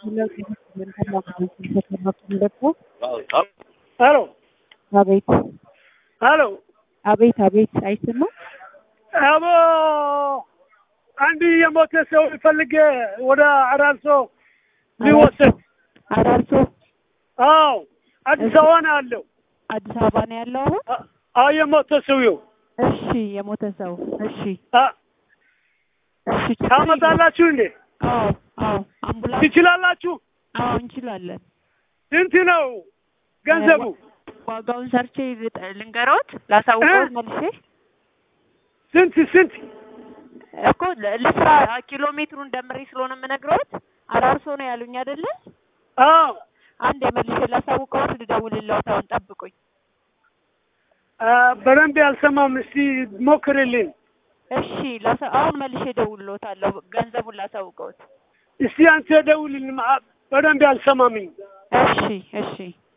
ሄሎ አቤት ሄሎ አቤት አቤት አይሰማም። አቦ አንድ የሞተ ሰው ፈልጌ ወደ አራርሶ ሊወሰድ አራርሶ አዎ አዲስ አበባ ነው ያለው አዲስ አበባ ነው ያለው አሁን። አ- አዎ የሞተ ሰውየው እሺ የሞተ ሰው እሺ አ- እሺ ችግር ታመጣላችሁ እንዴ የለም። አዎ አዎ አምቡላንስ ትችላላችሁ አዎ እንችላለን። ስንት ነው ገንዘቡ ዋጋውን ሰርቼ ልጥ- ልንገሮት ላሳውቀዎት መልሼ ስንት ስንት እኮ ል- ልስራ ኪሎ ሜትሩን ደምሬ ስለሆነ የምነግረዎት አራርሶ ነው ያሉኝ አይደለ? አዎ አንድ መልሼ ላሳውቀዎት ልደውልልዎት። አሁን ጠብቁኝ። አ፣ በደንብ ያልሰማም እስቲ ሞክርልኝ እሺ ላሳ- አሁን መልሼ እደውልልዎታለሁ። ገንዘቡን ላሳውቀዎት። እስቲ አንተ ደውልልኝ አ፣ በደንብ ያልሰማምኝ እሺ እሺ